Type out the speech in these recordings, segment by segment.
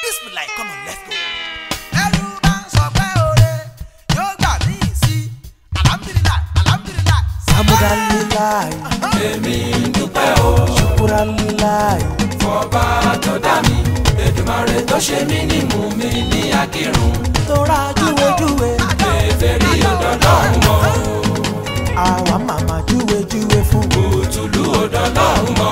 Bismillah, come on, let's go. ẹrú bá ń sọ pé oore yóò gbà mí sí alhamdulilayi alhamdulilayi. Hamdalilayi, èmi ń dúpẹ́ o Shukuralilayi, fọba tó dá mi Èdùmàrè tó ṣe mí ní mú mi ní akírun Tora júwejúwe, èfèrí ọ̀dọ́dọ́rùn mọ́ àwa màmá júwejúwe fún mi. òtúlú ọ̀dọ́dọ́rùn mọ́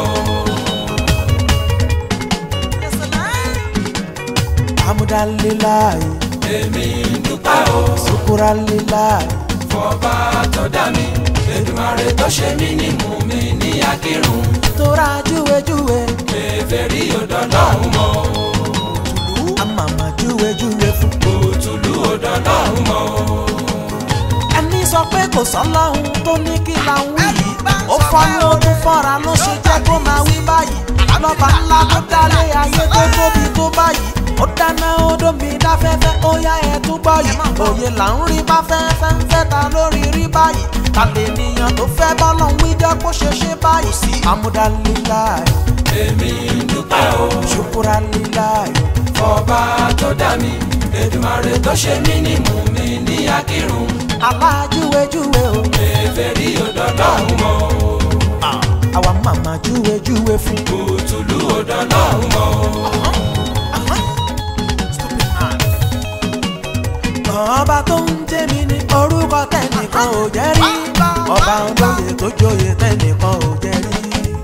Hamdalilayi, èmi ń dúpẹ́ o Shukuralilayi, fọba tó dá mi Èdùmàrè tó ṣe mí ní mú mi ní akírun Tora júwejúwe, èfèrí ọ̀dọ́dọ́rùn mọ́ àmàmà júwejúwe fún mi. òtúlú ọ̀dọ́dọ́rùn mọ́ Ẹni sọ pé kò sọ́lọ́hun tó ní kí la ń wí yìí. Ó fọ́nú ó tún fọ́ra ló ṣe jẹ́ kó máa wí báyìí. Lọ́ba ńlá tó dálé ayé tó tóbi tó báyìí. Ó dáná ó dómi dáfẹ́fẹ́ ó yá ẹ̀ tún gbọ́ yìí. Òye là ń rí bá fẹ́fẹ́ ń fẹ́ ta lórí rí báyìí. Ta lè níyàn tó fẹ́ bọ́lọ̀ ń wíjọ́ kó ṣe ṣe báyìí. Amúdálíláì, èmi ń dúpẹ́ o ṣùkúrálíláì. fọba tó dá mi Èdùmàrè tó ṣe mí ní mú mi ní akírun Alájúwejúwe o, èfèrí ọ̀dọ́dọ́rùn mọ́ àwa màmá júwejúwe fún. òtúlú ọ̀dọ́dọ́rùn mọ́ ọba tó ń jẹ́ mi ní orúkọ tẹ́nìkan ò jẹ́ rí ọba olóye tó joyè tẹ́nìkan ò jẹ́ rí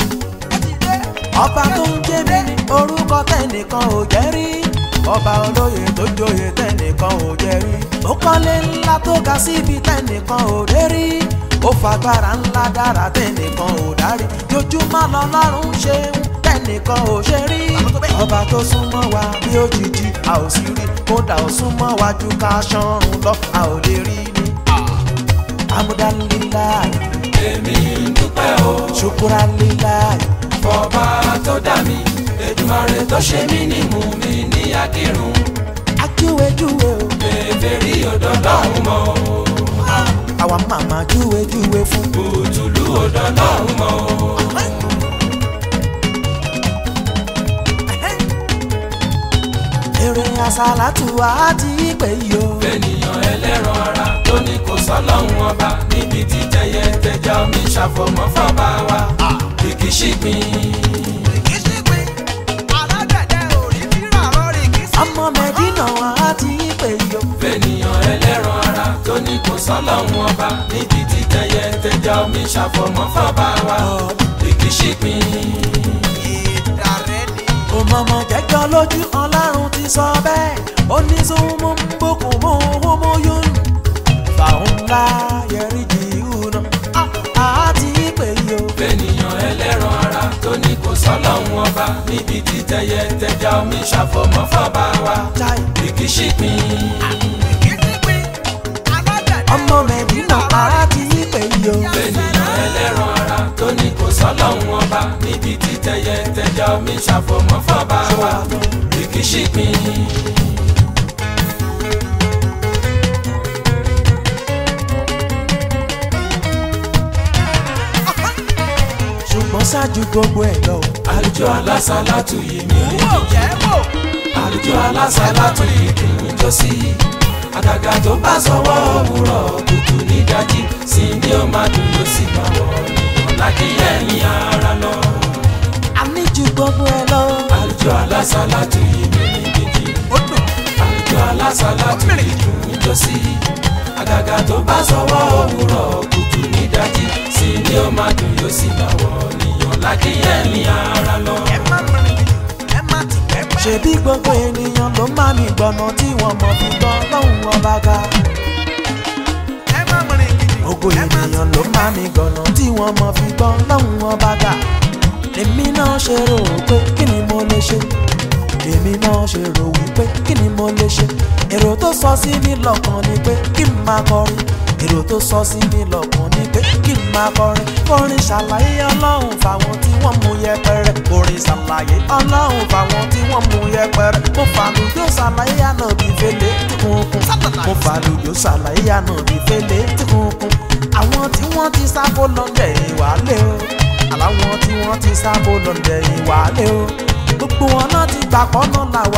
ọba tó ń jẹ́ mi ní orúkọ tẹ́nìkan ò jẹ́ rí ọba olóye tó joyè tẹ́nìkan ò jẹ́ rí ó kọ́lé ńlá tó ga síbi tẹ́nìkan ò dé rí ó fagbára ńlá dára tẹ́nìkan ò dárí jojúmọ́ lọ́lọ́run ṣe ń tẹ́nìkan ò ṣe rí ọba tó súnmọ́ wa bí òjijì a ò sì rí kódà ó súnmọ́ wa ju ká ṣọ́run lọ a ò lè rí ni. amúdálíláì èmi ń dúpẹ́ o ṣukurálíláì fọba tó dá mi Èdùmàrè tó ṣe mí ní mú mi ní akírun ajúwejúwe o èfèrí ọ̀dọ́dọ́rùn mọ́ àwa màmá júwejúwe fún. òtúlú ọ̀dọ́dọ́rùn mọ́ èrè àsálàtù àti ìpè yìí o. ènìyàn ẹlẹ́ran ara tó ní kò sọ́lọ́hún ọba níbi tí tẹyẹ tẹja omi ṣàfọ̀mọ́ fọ́ba wa kìkì ṣìgbìn rìkíṣípin alágbẹ̀dẹ òrí fírà rọrí kìí ọmọ mẹ́dínà àti ìpè yìí o. ènìyàn ẹlẹ́ran ara tó ní kò sọ́lọ́hún ọba níbi tí tẹyẹ tẹja omi ṣàfọ̀mọ́ fọ́ba wa kìkì ṣìgbìn ìdàrẹ́ ni. òmọ̀mọ̀ jẹ́jọ́ lójú ọlọ́run ti sọ bẹ́ẹ̀ ó ní súnmọ́ ń bókun mọ́ homo yún fàún ńlá yẹrí jì hùnà àti ìpè yìí o. ènìyàn ẹlẹ́ran ara tó ní kò sọ́lọ́hún ọba níbi tí tẹyẹ tẹja omi ṣàfọ̀mọ́ fọ́ba wa Chai. kìkì ṣìgbìn. rìkíṣípin alágbẹ̀dẹ ọmọ mẹ́dínà àti ìpè yìí o. ènìyàn ẹlẹ́ran ara tó ní kò sọ́lọ́hún ọba níbi tí tẹyẹ tẹja omi ṣàfọ̀mọ́ fọ́ba wa kìkì ṣìgbìn. ṣùgbọ́n ṣáájú gbogbo ẹ̀ lọ. àlùjọ alásàlátù yìí mi rí wò jẹ́ wò. àlùjọ alásàlátù yìí dùn ún jó sí àgàgà tó bá sọwọ́ òwúrọ̀ kùtù nídàjí sí ni ó máa dùn yóò sì máa wọ̀ nìyàn lákìyẹ̀yìn ara lọ. a ní ju gbogbo ẹ̀ lọ. àlùjọ alásàlátù yìí mi rí gidi àlùjọ alásàlátù yìí dùn ún jó sí àgàgà tó bá sọwọ́ òwúrọ̀ kùtù nídàjí sí ni ó máa dùn yóò sì máa wọ̀ nìyàn lákìyẹ̀yìn ara lọ. ẹ má mìrìn ẹ má ti pẹ́pẹ́. ṣebí gbogbo ènìyàn ló máa mi gbọ̀nà tí wọ́n mọ̀ fi gbọ́ lọ́hùn ọba ga. ẹ má mìrìn gidi. gbogbo ẹ má ti ènìyàn ló máa mi gbọ̀nà tí wọ́n mọ̀ fi gbọ́ lọ́hùn ọba ga. èmi náà ṣe rò ó pé kí ni mo lè ṣe. èmi náà ṣe rò wípé kí ni mo lè ṣe. èrò tó sọ sí mi lọ́kàn ni pé kí n máa kọrin. èrò tó sọ sí mi lọ́kàn ni pé kí n máa kọrin. orin ṣàlàyé ọlọ́run fáwọn tí wọ́n mú yẹpẹrẹ. orin ṣàlàyé ọlọ́run fáwọn tí wọ́n mú yẹpẹrẹ. mo fàlùjọ ṣàlàyé ànábì fẹlẹ tí kúnkún. mo fàlùjọ ṣàlàyé ànábì fẹlẹ tí kúnkún. àwọn tí wọ́n ti sáfó lọ́ndẹ̀ ìwálé o. àláwọn tí wọ́n ti sáfó lọ́ndẹ̀ ìwálé o. gbogbo wọn náà ti gbà pọ́nà làwà ìgbó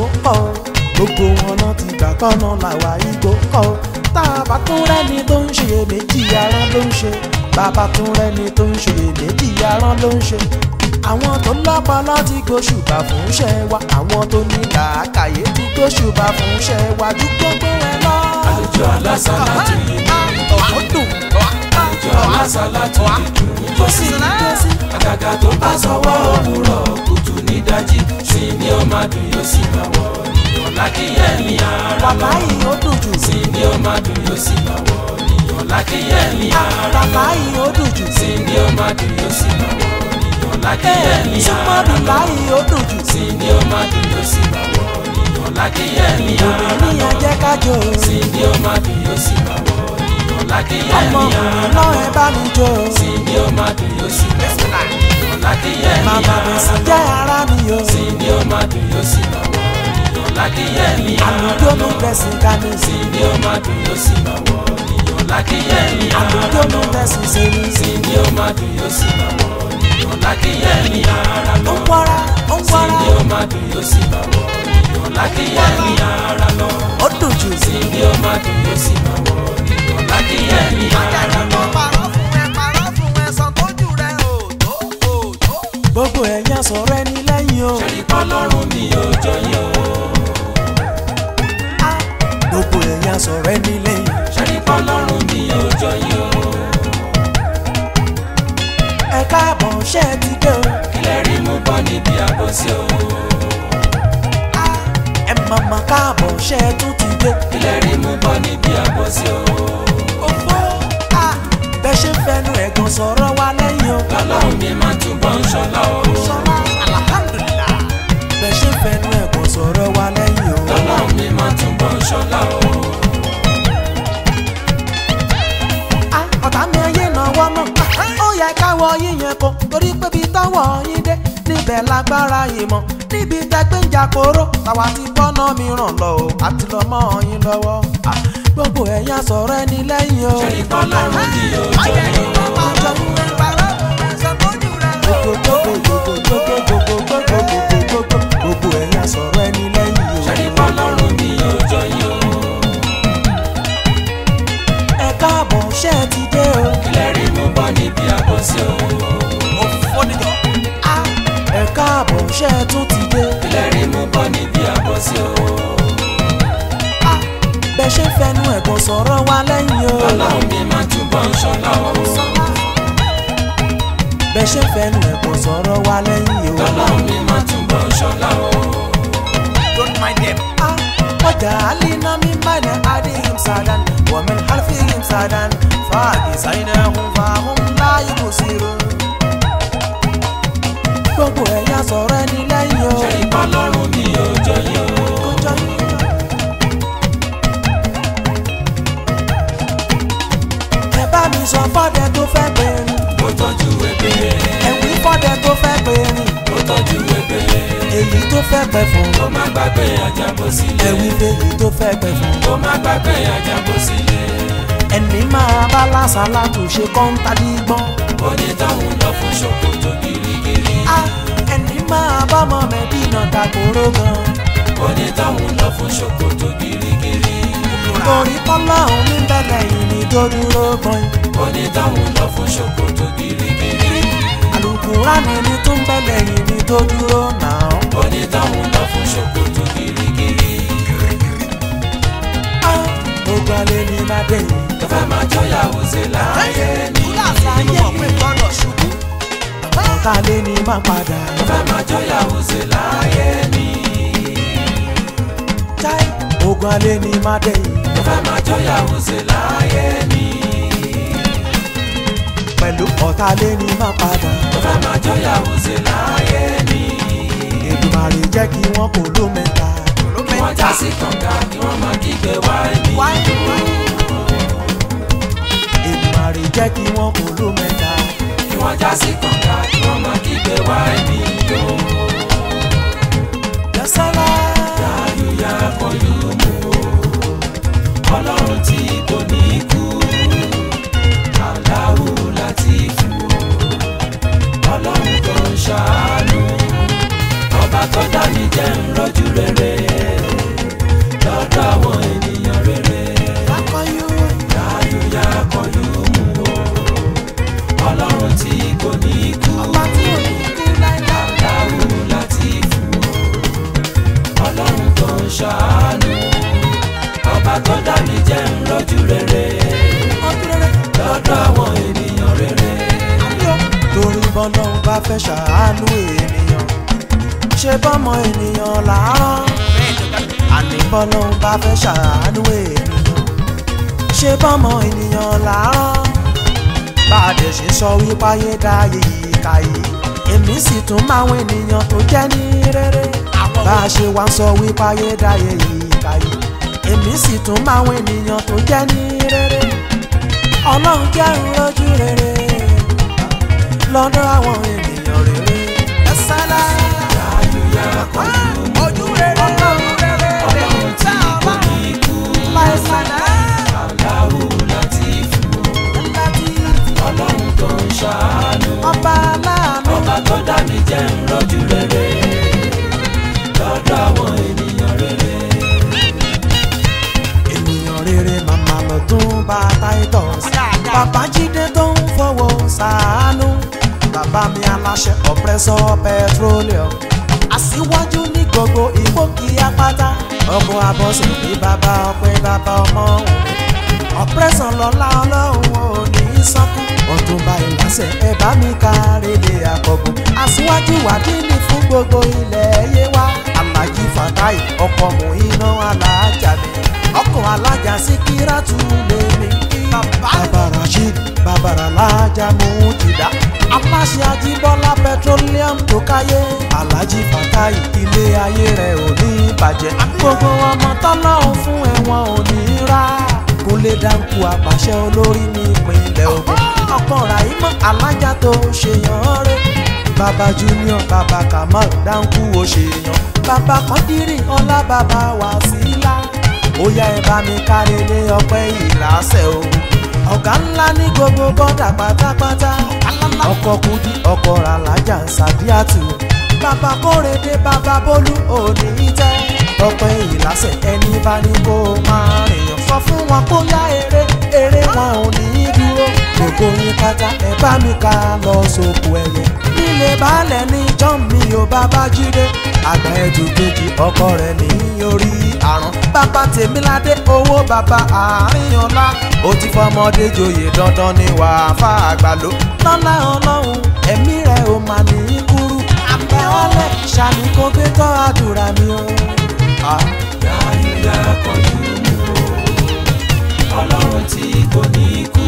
kọ́ o gbogbo wọn náà ti gbà kọ́nà làwa igbó kọ́ o tá a bá tún rẹ́ni tó ń ṣe méjì arán ló ń ṣe bàbá tún rẹ́ni tó ń ṣe méjì arán ló ń ṣe àwọn tó lọ́pọlọ ti gbóṣùbà fún iṣẹ́ wa àwọn tó ní làákàyè ti gbóṣùbà fún iṣẹ́ wa ju gbogbo ẹ lọ. àlejò alásàlátù yìí ọ̀pọ̀ dùn àlejò alásàlátù yìí dùn tó sí àgàgà tó bá sọwọ́ òwúrọ̀ kùtù nídajì sí ni ó máa dùn yóò sì máa wọ̀ níyàn lákìyẹ́ ní ara bàbá lọ yìí ó dùn jù sí ni ó máa dùn yóò sì máa wọ̀ níyàn lákìyẹ́ ní ara bàbá lọ yìí ó dùn jù sí ni ó máa dùn yóò sì máa wọ̀ níyàn lákìyẹ́ ní súnmọ́ ara bàbá lọ yìí ó dùn jù sí ni ó máa dùn yóò sì máa wọ̀ níyàn lákìyẹ́ ní ara lọ ènìyàn jẹ́ kájọ sí ni ó máa dùn yóò sì máa wọ̀ níyàn lákìyẹ́ ní ọmọkùnrin ara náà lọ ẹ bá mi jó sí ni ó máa dùn yóò sì máa wọ̀ níyàn lákìyẹ́ ní màmá ara bẹ̀sì lọ jẹ́ ara mi o sí ni ó máa dùn yóò sì máa wọ̀ níyàn lákìyẹ́ ní ara àlùjọ lọ mi bẹ̀sì kàní sí ni ó máa dùn yóò sì máa wọ̀ níyàn lákìyẹ́ ní ara àlùjọ mi lọ bẹ̀sì sẹ́ni sí ni ó máa dùn yóò sì máa wọ̀ níyàn lákìyẹ́ ní ara ó lọ ń wọ́ra ó ń sí wọ́ra ni ó máa dùn yóò sì máa wọ̀ níyàn lákìyẹ́ ní ara lọ ó dùn jù sí ni ó máa dùn yóò sì máa wọ̀ níyàn lákìyẹ́ ní ara lọ. gbogbo ẹ̀yàn sọ̀rọ̀ ẹni lẹ́yìn o ṣẹ́ni pọ́lọ́run mi ò jọyìn o gbogbo ẹ̀yàn sọ̀rọ̀ ẹni lẹ́yìn ṣẹ́ni pọ́lọ́run mi ò jọyìn o ẹ káàbọ̀ ṣẹ́ ẹ ti dé o kílẹ̀ rí mú bọ́ níbi àbòsí o ẹ màmá káàbọ̀ ṣẹ́ ẹ tún ti dé kílẹ̀ rí mú bọ́ níbi àbòsí o òfò bẹ́ ṣe ń fẹnu ẹ̀gàn sọ̀rọ̀ wa lẹ́yìn o lọ́lọ́run mi máa túbọ̀ ń ṣọlá o bẹ́ ṣe ń fẹnu ẹ̀gàn sọ̀rọ̀ wa lẹ́yìn o lọ́lọ́run mi máa túbọ̀ ń ṣọlá o ọ̀tá mi ayé náwó mọ̀ ó yẹ káwọ yíyan kó torí pé bí táwọ̀ yín dé níbẹ̀ lágbára ìmọ̀ níbi tẹgbẹ́ ń jàporó tàwa ti bọ́nà mìíràn lọ o àti lọ mọ́ yín lọ́wọ́ gbogbo ẹ̀yà sọ̀rọ̀ ẹni lẹ́yìn o ṣẹ́ni pọ́lọ́run mi ò jọyìn o gbogbo ẹ̀yà sọ̀rọ̀ ẹni lẹ́yìn o ṣẹ́ni pọ́lọ́run mi ò jọyìn o ẹ káàbọ̀ ṣẹ́ ẹ ti dé o kílẹ̀ rí mú bọ́ níbi àbòsí o ẹ káàbọ̀ ṣẹ́ ẹ tún ti dé kílẹ̀ rí mú bọ́ níbi àbòsí o bẹ́ ṣe ń fẹnu ẹ̀gàn sọ̀rọ̀ wa lẹ́yìn o. lọ́lọ́run mi máa túbọ̀ ń ṣọlá o bẹ́ ṣe ń fẹnu ẹ̀gbọ́n sọ̀rọ̀ wa lẹ́yìn o. lọ́lọ́run mi máa túbọ̀ ń ṣọlá o. Ah, wọ́jà alina mi bàdà adéhìm sàdán wọ́mìn halfihìm sàdán fàájì sáyidẹ̀hùn fàáhùn láyé kò sí ro. gbogbo ẹ̀yà sọ̀rọ̀ ẹni lẹ́yìn o. ṣe ìpọ́lọ́run mi ò jọyìn o. Kó jọ yín. ẹ bá mi sọ fọ́dẹ tó fẹ́ pè rìn mo tọ́jú ebè ẹ̀wí fọ́dẹ tó fẹ́ pè rìn mo tọ́jú ebè èyí tó fẹ́ pẹ́ fún kó má gbàgbé àjàbọ̀ sílé ẹ̀wí fèyí tó fẹ́ pẹ́ fún. kó má gbàgbé àjàbọ̀ sílé ẹni máa bá lásàlá tó ṣe kọ́ńtà dígbọ́n. onítọ̀hún lọ fún ṣòkòtò girigiri a ẹni máa bá mọ mẹ́dínà dàgbòrò gan. onítọ̀hún lọ fún ṣòkòtò girigiri torí kọ́lá òun ní bẹ̀lẹ̀ yìí ni tó dúró gbọ́n. onítọ̀hún lọ fún ṣòkòtò girigiri àlùkùránì ni tó ń bẹ̀lẹ̀ yìí ni tó dúró náà. onítọ̀hún lọ fún ṣòkòtò girigiri a gbogbo alẹ́ ní má dé yìí. tó fẹ́ máa jọyàwó ṣe láàyè ní ọ̀tá lé ní má padà. tó fẹ́ máa jọyàwó ṣe láàyè ní jáì ogun alẹ́ ní má dé yìí. tó fẹ́ máa jọyàwó ṣe láàyè ní pẹ̀lú ọ̀tá lé ní má padà. tó fẹ́ máa jọyàwó ṣe láàyè ní Èdùmàrè jẹ́ kí wọ́n kò ló mẹ́ta. kí wọ́n já sí kànga kí wọ́n máa kígbe wá ẹni Èdùmàrè jẹ́ kí wọ́n kò ló mẹ́ta. kí wọ́n já sí kànga kí wọ́n máa kígbe wá ẹni tó Yasala. yáyúyá kọjú mú o ọlọ́run tí kò ní kú aláwo láti fún o ọlọ́run tó ń ṣàánú ọba tó dá mi jẹ́ ń rọ́jú rere ṣàánú ọba tó dá mi jẹ́ ń rọ́jú rere lọ́dọ̀ àwọn ènìyàn rere. torí bọ́lọ́run bá fẹ́ ṣàánú ènìyàn ṣe bọ́mọ ènìyàn làárọ̀ àní bọ́lọ́run bá fẹ́ ṣàánú ènìyàn ṣe bọ́mọ ènìyàn làárọ̀ bá a dẹ̀ ṣe sọ wípé ayé dáyé ìka yìí èmi sì tún máwọn ènìyàn tó jẹ́ ní rere bá a ṣe wá ń sọ wípé ayé dáyé ìka yìí èmi sì tún máwọn ènìyàn tó jẹ́ ní rere ọlọ́run jẹ́ ń rojú rere lọ́dọ̀ àwọn ènìyàn rere. ẹ sálá Hallelujah, kọjú ojú rere ọlọ́run rere ọlọ́run tí kò ní kú láì sálá aláwù láti fún láti ọlọ́run tó ń ṣàánú ọba aláàánú. ọba tó dá mi jẹ́ ń rọ́jú rere lọ́dọ̀ àwọn ènìyàn rere. ènìyàn rere màmá lọ tún bá titus bàbá jíde tó ń fọwọ́ sàánú bàbá mi aláṣẹ ọ̀pẹ́sọ̀ petroleum aṣíwájú ní gbogbo ìgbòkì apáta ọkọ abọ́sẹ̀ ní bàbá ọpẹ́ bàbá ọmọ òun ọ̀pẹ́sọ̀ lọ́lá ọlọ́run ò ní sọ́kù ọ̀túnba ìlàsẹ̀ ẹ bá mi kárẹ̀lé àkọ́gùn aṣíwájú wàdíìní fún gbogbo ilẹ̀ yé wa alájí fatai ọkọ̀ mú iná alájà mi ọkọ̀ alájà síkírátù lè mi kí bàbá rasheed bàbá alájà mú jìdá aláṣẹ ajíbọ́lá petroleum tó káyé alájí fatai ilé ayé rẹ̀ ò ní bàjẹ́ gbogbo ọmọ tọ́lọ́hún fún ẹ̀wọ̀n ò ní rà kúnlé dáńkù àpàṣẹ olórí ní ìpínlẹ̀ Ògùn ọkọ ràìmọ̀ alájà tó ṣèyàn rẹ̀ bàbá junior bàbá kamal dáńkù ó ṣèyàn bàbá kọ́ndírì ọlá bàbá wàsílà ó yá ẹ bá mi kárí lé ọpẹ́ ìlàsẹ̀ o ọ̀gá ńlá ní gbogbo bọ́dà pátápátá ọkọ̀ kudi ọkọ̀ ràlájà sàdíàtù bàbá kórèdé bàbá bólú òní tẹ́ ọpẹ́ ìlàsẹ̀ ẹni bá ní kó máa rìnyàn sọ fún wọn kó yá eré eré wọn ò ní í dúró gbogbo yín pátá ẹ bá mi ká lọ sóko ẹyẹ nílé baálẹ̀ ní john mi ò bàbá jíde àgbà ẹ̀dù kejì ọkọ rẹ̀ ní orí àrùn bàbá tèmíládé owó bàbá àárín ọlá ó ti fọmọdé joyè dandan ní wàá fà àgbà ló lọ́lá ọlọ́run ẹ̀mí rẹ̀ ò mà ní í kúrú àpẹ́ ọlẹ̀ ṣàmì kó gbé tọ́ àdúrà mi o. Ah. Dáyúdá kọjú mú o, ọlọ́run tí kò ní kú,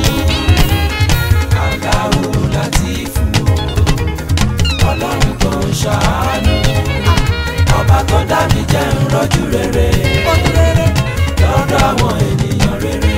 aláwo láti fún o, ọlọ́run tó ń ṣàánú, ọba tó dá mi jẹ́ ń rọ́jú rere, lọ́dọ̀ àwọn ènìyàn rere.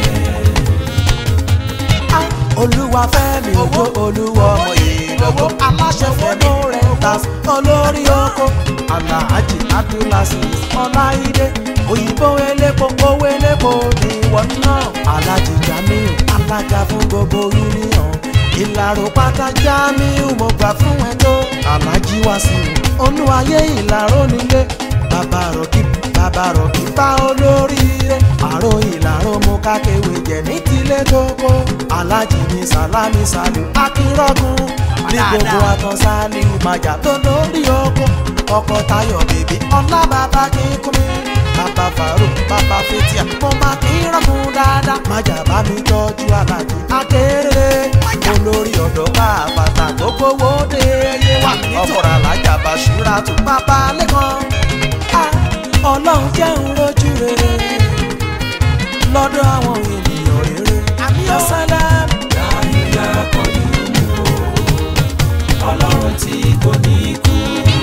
olúwa fẹ́mi owó olúwa ọmọ ìlówó aláṣẹ fẹ́mi rentas olórí oko alhaji abdulaziz ọláìdé òyìnbó elépo owó elépo níwọ̀n náà alhaji jamiu alága fún gbogbo union ìlàró pátá jamiu mo gbà fún ẹ tó alhaji wasiu olúwayé ìlàró nílé bàbá rọ̀kì bàbá rọ̀kì bá olóríire àrò ìlàró mo kákéwé jẹ ní tilé tókó alájì ní sálámì sálù akínrọ́gùn ní gbogbo àtàn sálíù májà tó lórí oko ọkọ tayọ̀ bèbí ọlá bàbá kíkúnmi bàbá fàrò bàbá fetia mo máa kínrọ́gùn dáadáa májà bá mi tọ́jú alájì akéré olórí ọ̀dọ́ káàbàtà gbogbo wo dé yé wa ọkọ̀rọ̀ alájà bàṣúra tó bàbá lẹ́kọ̀ọ́ ọlọ́run jẹ́ ń rojú rere lọ́dọ̀ àwọn ènìyàn rere yọ̀sálàm. Dáyúdá kọjú mú o, ọlọ́run tí kò ní kú,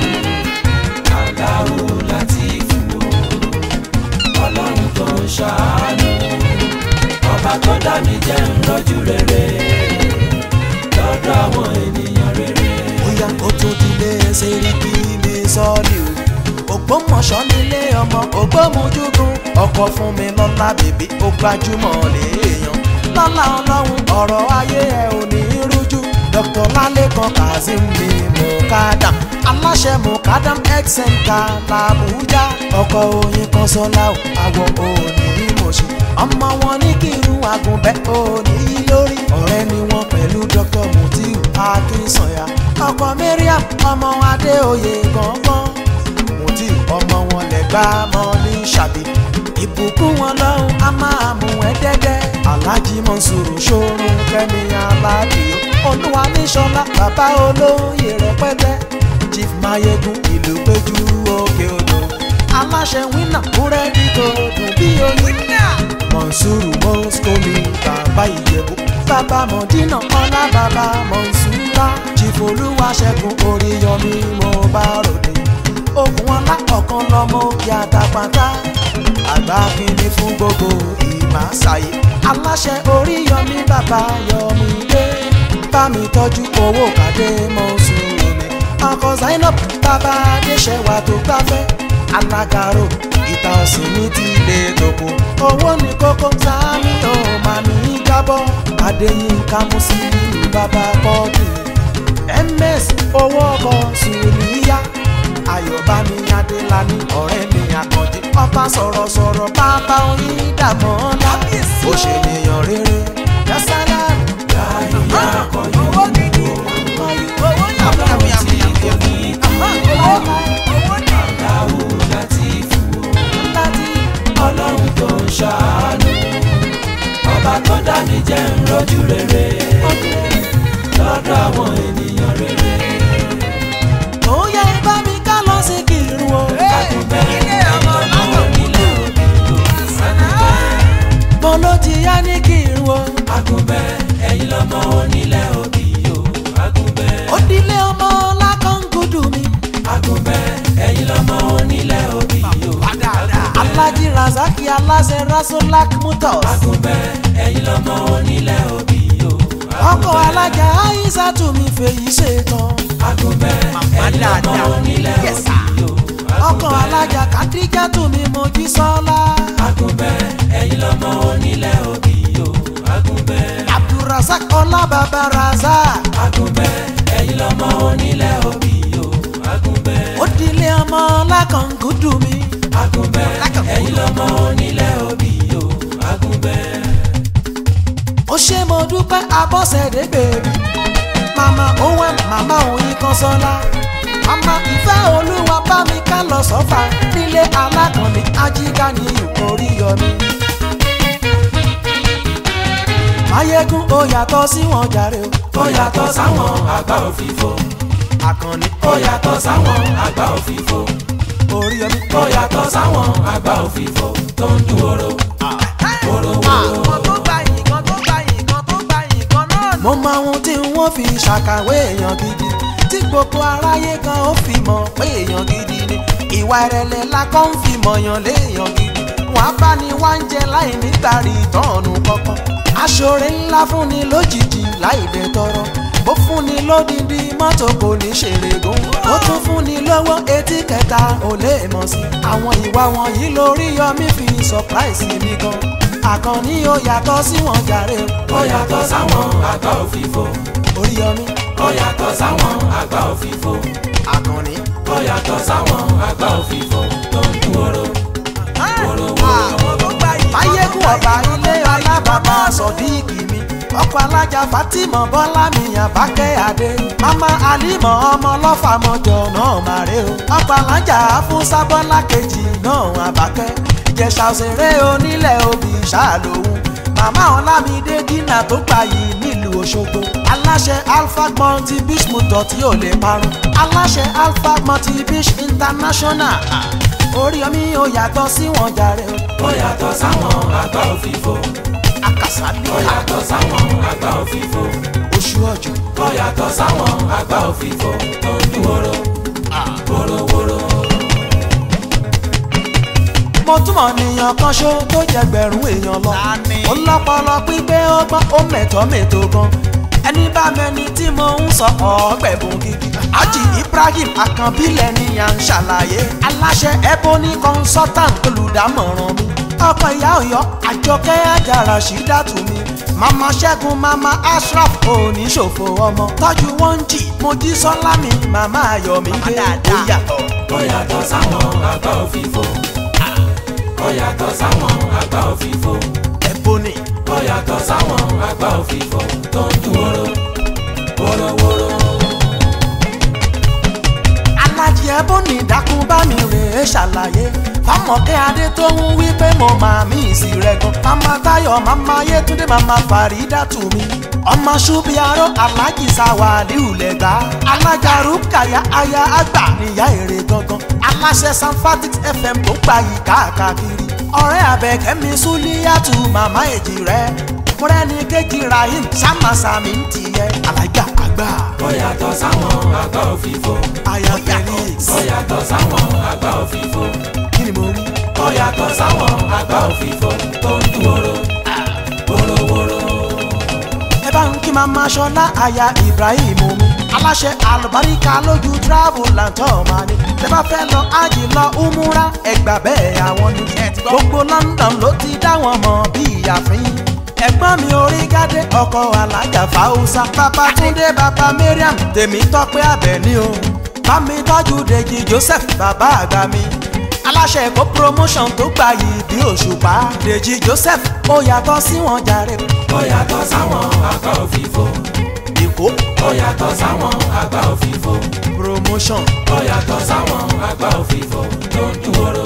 aláwo láti fún o, ọlọ́run tó ń ṣàánú, ọba tó dá mi jẹ́ ń rọ́jú rere, lọ́dọ̀ àwọn ènìyàn rere. bóyá ó tún dilé sẹ́ríkì mi sọ́ọ̀lì o ògbómọ̀ṣọ́ nílé ọmọ ògbómojúgun ọkọ̀ fún mi lọ́lá bèbí ó gbajúmọ̀ léèyàn lọ́lá ọlọ́run ọ̀rọ̀ ayé ẹ̀ ò ní rújú dr lalekan kazeem mi mukadam aláṣẹ mukadam xnk làbújá ọkọ̀ oyin kan sọ́lá o àwọ̀ òní mọ̀ṣí ọmọ wọn ní kírun àgùnbẹ́ òní lórí ọ̀rẹ́ ni wọ́n pẹ̀lú dr mutiu akínsànyà ọkọ̀ mariam ọmọ adéoyè gangan mutiu ọmọ wọn lẹ́gbàá mọ́ ní ṣàbí ìbùkún wọn lọ́hùn á máa mú ẹ dẹ́dẹ́ alájí mọ̀nsúrù ṣòro kẹ́mi aládìo olúwa níṣọlá bàbá olóyè rẹpẹtẹ chief mayegun ìlú péjú òkè odò aláṣẹ wínà búrẹ́dì tó dùn bí oyin mọ̀nsúrù mọ́síkòmí bàbá ìjẹ̀bú bàbá mọ̀dínà ọlá bàbá mọ̀nsúrà chief olúwaṣẹ́gun oríyọmí mo bá ròde ogun ọlá ọ̀kan lọ́mọ òkè àtàpàtà àgbà kìíní fún gbogbo ìmáṣáyé aláṣẹ oríyọmí bàbá yọmí dé bá mi tọ́jú owó kàdé mọ́sùlùmí ọkọ̀ zainab bàbá adéṣẹ́wà tó gbáfẹ́ alágàrò ìta ọ̀sìn ní ti ilé tòkó owó ní kókó sáàmì ò máa ní jábọ́ adéyínká mùsùlùmí bàbá kọ́ọ̀dù ms owó ọkọ̀ sùúrìyá ayọ̀bámi adélani ọ̀rẹ́ mi àkànjì ọba sọ̀rọ̀sọ̀rọ̀ bàbá oyin dàmọ́ ńlá ó ṣe ènìyàn rere yasala láyé akọ̀yìn owó gidi owó yàmù yàmù yàmù yàmù yàmù owó owó ní. aláwo láti fún láti ọlọ́run tó ń ṣàánú ọba tó dá mi jẹ́ ń rọ́jú rere lọ́dọ̀ àwọn ènìyàn rere ó yẹ bá mi ká lọ sí kírun o agunbẹ́ ilé ọmọ ọmọ onílé òbí lò mo ló ti yá ní kírun o agunbẹ́ ẹ̀yin lọ́mọ onílé òbí o agunbẹ́ ó dilé ọmọ lákàngúdù mi agunbẹ́ ẹ̀yin lọ́mọ onílé òbí o alájí razaki aláṣẹ rasolak mutos agunbẹ́ ẹ̀yin lọ́mọ onílé òbí o ọkọ alájà aisatu mi fèyí ṣetán agunbẹ́ ẹ̀yin lọ́mọ onílé òbí o ọkọ alájà kadijatu mi mojí sọlá agunbẹ́ ẹ̀yin lọ́mọ onílé òbí o agunbẹ́ abdulrasaq ọlábàbà razak agunbẹ́ ẹ̀yin lọ́mọ onílé òbí o agunbẹ́ ó dilé ọmọ lákàngúdù mi agunbẹ́ ẹ̀yin lọ́mọ onílé òbí o agunbẹ́ ó ṣe mo dúpẹ́ abọ́sẹ̀dé bèbí màmá òun màmá òyìn kan sọ́lá màmá ìfẹ́ olúwa bá mi ká lọ sọ́fà nílé alákànní ajígá ní ìkórí yọmí. máyégún ó yàtọ̀ sí wọn jàre o ó yàtọ̀ sáwọn àgbà òfìfo àkànní ó yàtọ̀ sáwọn àgbà òfìfo orí yọmí. ó yàtọ̀ sáwọn àgbà òfìfo tó ń dún oró oró oró kan tó gba yìí kan tó gba yìí kan tó gba yìí kan náà mo mọ ohun tí wọ́n fi ṣàkàwé èèyàn gidi tí gbogbo aráyé kan ó fi mọ̀ pé èèyàn gidi ni ìwà ìrẹ̀lẹ̀ la kọ́ ń fi mọ̀yàn léèyàn gidi wọ́n á bá ní wá ń jẹ láì nígbàrí ìtọ́nù kankan aṣọre ńlá fúnni lójijì láì dé tọrọ ó fúnni lódìdí mọ́tò kò ní ṣèrè gùn ó tún fúnni lówó etí kẹta ò lè mọ̀ sí àwọn ìwà wọ̀nyí lórí yọmí fi surprise mi gan àkànní ó yàtọ̀ sí wọn jàre ó yàtọ̀ sáwọn àgbà òfìfo orí yọmí ó yàtọ̀ sáwọn àgbà òfìfo àkànní. ó yàtọ̀ sáwọn àgbà òfìfo tó ń dún oró oró oró. àwọn tó gba yìí kan tó báyégún gba ọba yìí kan ilé tó gba yìí kan alábàbà náà. sọdíìkì mi ọkọ alájà fatima bọlá mi àbákẹ́ adé mama alimọ ọmọ lọfàmọjọ náà màrè o ọkọ alájà fúnṣà bọlá kejì náà àbákẹ́ ìjẹsà òṣèré onílẹ̀ obì ṣàlòhùn màmá ọlámídé dínà tó gbà yìí nílùú òṣogbo aláṣẹ alpha multi-beach motor tí ò lè parun aláṣẹ alpha multi-beach international orí omi ò yàtọ̀ sí wọn jàre o ó yàtọ̀ sáwọn àgbà òfìfo akasali ó yàtọ̀ sáwọn àgbà òfìfo oṣù ọjọ ó yàtọ̀ sáwọn àgbà òfìfo tó ń dún oró oró oró. mo túmọ̀ nìyàn kan ṣó tó jẹgbẹ̀rún èèyàn lọ Tani? ó lọ́pọlọ pípé ó gbọ́n ó mẹ̀tọ́ mẹ̀tọ́ gan ẹni bá mẹni tí mo ń sọ ọ̀ọ́gbẹ̀bùn gidi Haji Ibrahim Akànbílẹ̀ ni à ń ṣàlàyé aláṣẹ Ebony consultant olùdámọ̀ràn mi ọkọ ìyá Ọ̀yọ́ Àjọkẹ́ Àjàrà Ṣídàtú mi mama Ṣẹ́gun mama Ashraf oníṣòfò ọmọ tọ́jú wọn jì Mojísọ́lá mi mama Ayọ̀mídé ó yàtọ̀ ó yàtọ̀ sáwọn àgbà òfìfo ó yàtọ̀ sáwọn àgbà òfìfo Ebony. ó yàtọ̀ sáwọn àgbà òfìfo tó ń dún oró oró oró. alájí ẹbùnì dákun bá mi rè é ṣàlàyé fáwọn Jùmọ̀kẹ́ Adé tó ń wí pé mo máa mí ìsì rẹ̀ gan. Màmá Táyọ̀, màmá Yétúndé, màmá Fàrídà tù mí. Ọmọ Ṣubiaró Alájì Sàwálíù lẹ́gbà. Alájà Rúkàyà aya àgbà níyà èrè gangan. Aláṣẹ Sanfatix FM tó gba yìí káàkiri. Ọ̀rẹ́ Àbẹ̀kẹ́mi Súlíyàtù màmá èjì rẹ̀. Mọ́rẹ́ni kejì Rahim Sámàsámi ń tiẹ̀. Alájà àgbà. ó yàtọ̀ sáwọn àgbà òfìfo Aya Felix. ó yàtọ̀ sáwọn àgbà òfìfo Kí ni mo rí? ó yàtọ̀ sáwọn àgbà òfìfo tó ń dúró wórówóró. ẹ bá ń kí mama ṣọlá aya ibrahim omi aláṣẹ alùbáríkà lójú travel and tour máa ní tẹ bá fẹ́ lọ ájì lọ umura ẹgbà bẹ́ẹ̀ àwọn ni gbogbo london ló ti dá wọn mọ̀ bí ìyàfin ẹ̀gbọ́n mi orí gádé ọkọ alájà fáwùsà bàbá túndé bàbá mariam tèmi tọ́pẹ́ àbẹ̀ní o bámi tọ́jú dèjì joseph bàbá àgbà mi aláṣẹ èkó promotion tó gbà yìí bí òṣùpá dèjì joseph ó yàtọ̀ sí wọn jàre ó yàtọ̀ sáwọn àgbà òfìfo èkó ó yàtọ̀ sáwọn àgbà òfìfo promotion ó yàtọ̀ sáwọn àgbà òfìfo tó ń dúró